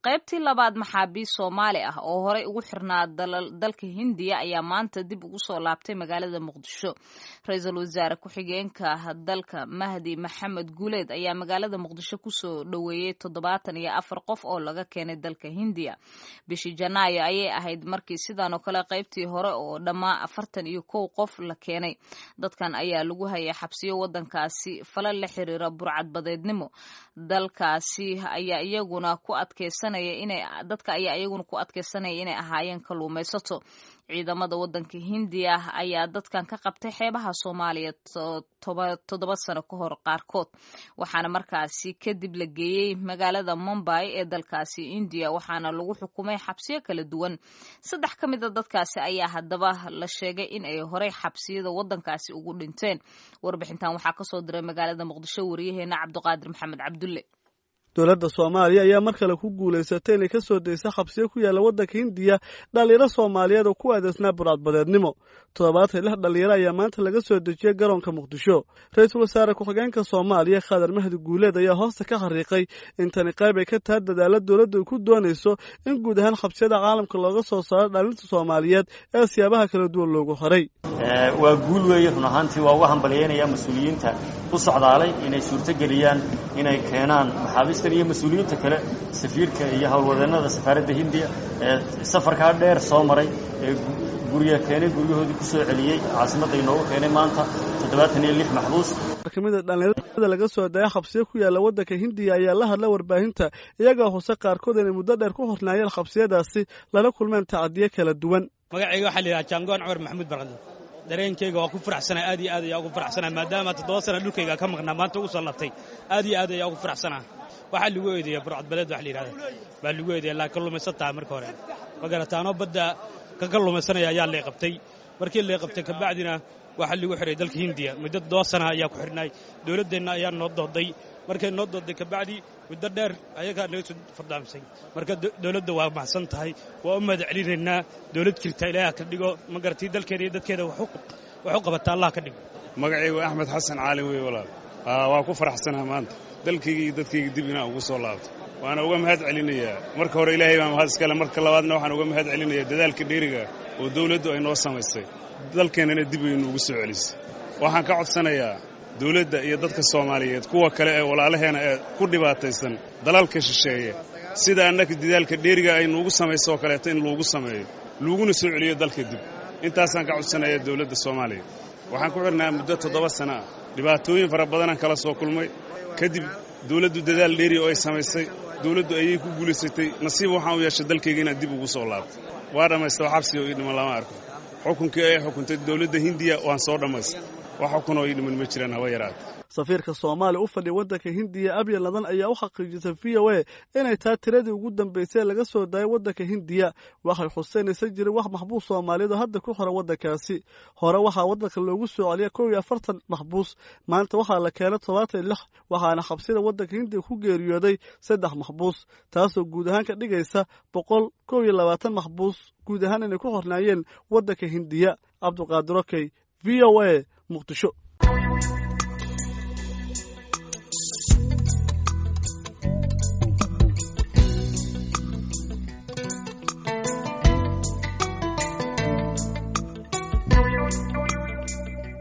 qaybtii labaad maxaabiist soomaali ah oo horey ugu xirnaa dalka hindiya ayaa maanta dib ugu soo laabtay magaalada muqdisho ra-iisul wasaare ku-xigeenka dalka mahdi maxamed guuleed ayaa magaalada muqdisho kusoo dhoweeyey toddobaatan iyo afar qof oo laga keenay dalka hindiya bishii janaayo ayay ahayd markii sidan oo kale qaybtii hore oo dhammaa afartan iyo kow qof la keenay dadkan ayaa lagu hayay xabsiyo wadankaasi fala la xiriira burcadbadeednimo dalkaasi ayaa iyaguna ku adkeysanaya inay dadka ayaa iyaguna ku adkeysanaya inay ahaayeen kalluumaysato ciidamada wadanka hindiya ayaa dadkan ka qabtay xeebaha soomaaliya toddoba sano ka hor qaarkood waxaana markaasi kadib la geeyey magaalada mumbay ee dalkaasi indiya waxaana lagu xukumay xabsiyo kala duwan saddex ka mid a dadkaasi ayaa haddaba la sheegay in ay horey xabsiyada wadankaasi ugu dhinteen warbixintan waxaa kasoo diray magaalada muqdisho wariyaheena cabdiqaadir maxamed cabdulle dowladda soomaaliya ayaa mar kale ku guulaysatay inay ka soo daysa xabsiyo ku yaalla waddanka hindiya dhallinyaro soomaaliyeed oo ku adeysnaa burcadbadeednimo toddobaatan lix dhallinyaro ayaa maanta laga soo dejiyey garoonka muqdisho ra-iisul wasaare ku-xigeenka soomaaliya khadar mahdi guuleed ayaa hoosta ka xariiqay in tani qayb ay ka tahay dadaalla dowladdu ay ku doonayso in guud ahaan xabsiyada caalamka looga soo saaro dhallinta soomaaliyeed ee siyaabaha kala duwan loogu horay waa guul weeye run ahaantii waa uga hambalyaynaya mas-uuliyiinta u socdaalay inay suurtogeliyaan inay keenaan maxaabiistan iyo mas-uuliyiinta kale safiirka iyo howlwadeennada safaaradda hindiya ee safarkaa dheer soo maray ee gurya keenay guryahoodii ku soo celiyey caasimadda inoogu keenay maanta toddobaatan iyo lix maxbuus kamida dhallinyarada laga soo daya xabsiyo ku yaalla waddanka hindiya ayaa la hadla warbaahinta iyagoo hose qaarkood inay muddo dheer ku hornaayeen xabsiyadaasi lala kulmeen tacadiyo kala duwan magacayga waxaa la yidhaha jaangoon cumar maxamuud barqadle dareenkayga waa ku faraxsanaa aad iyo aad ayaa ugu faraxsanaa maadaama toddoba sana dhulkayga ka maqnaa maanta ugu soo labtay aad iyo aad ayaa ugu faraxsanaa waxaa lagu eedeeya burcadbadeed wax la yidhahda baa lagu eedeeya laa kallumaysataa marka hore ma garataanoo badda ka kallumaysanaya ayaa lay qabtay markii lay qabtay kabacdina waxaa lagu xihay dalka hindiya muddo toddoba sana ayaa ku xidhnay dowladdeenna ayaa noo dooday markay noo dooday kabacdi muddo dheer ayagaa naga soo fardaamsay marka dowladda waa mahadsan tahay waa u mahad celinaynaa dowlad jirta ilaaha ka dhigo ma garatii dalkeeda iyo dadkeeda wax u qabata allah ka dhigo magacaygu axmed xasan caalin wey walaal waa ku faraxsanaha maanta dalkayga iyo dadkayga dib inaan ugu soo laabto waana uga mahad celinayaa marka hore ilaahay baa mahad iskale marka labaadna waxaan uga mahad celinayaa dadaalka dheeriga oo dawladdu ay noo samaysay dalkeennana dib aynu ugu soo celisay waxaan ka codsanayaa dawladda iyo dadka soomaaliyeed kuwa kale ee walaalaheena ee ku dhibaataysan dalalka shisheeye sida annaka dadaalka dheeriga aynu ugu samayso oo kaleeto in loogu sameeyo looguna soo celiyo dalka dib intaasaan ka codsanayaa dawladda soomaaliya waxaan ku xidhnaa muddo toddoba sana ah dhibaatooyin fara badanaan kala soo kulmay kadib dawladdu dadaal dheeri oo ay samaysay dawladdu ayay ku guulaysatay nasiib waxaan u yeeshay dalkayga inaan dib ugu soo laabto waa dhammaystay xabsiga oo ii dhiman lama arko xukunkii ay xukuntay dawladda hindiya waan soo dhammaystay wax xukun oo ii dhiman ma jiraan haba yaraata safiirka soomaaliya u fadhiya waddanka hindiya abiy ladan ayaa u xaqiijisay v o a inay tahay tiradii ugu dambaysay ee laga soo daayay waddanka hindiya waxay xuseynaysa jiray wax maxbuus soomaaliyeed oo hadda ku xora waddankaasi hore waxaa waddanka loogu soo celiya kow iyo afartan maxbuus maanta waxaa la keenay todobaatan iyo lix waxaana xabsiyada waddanka hindiya ku geeriyooday saddex maxbuus taasoo guud ahaan ka dhigaysa boqol kow iyo labaatan maxbuus guud ahaan inay ku xornaayeen waddanka hindiya cabduqaadir okey v o a muqdisho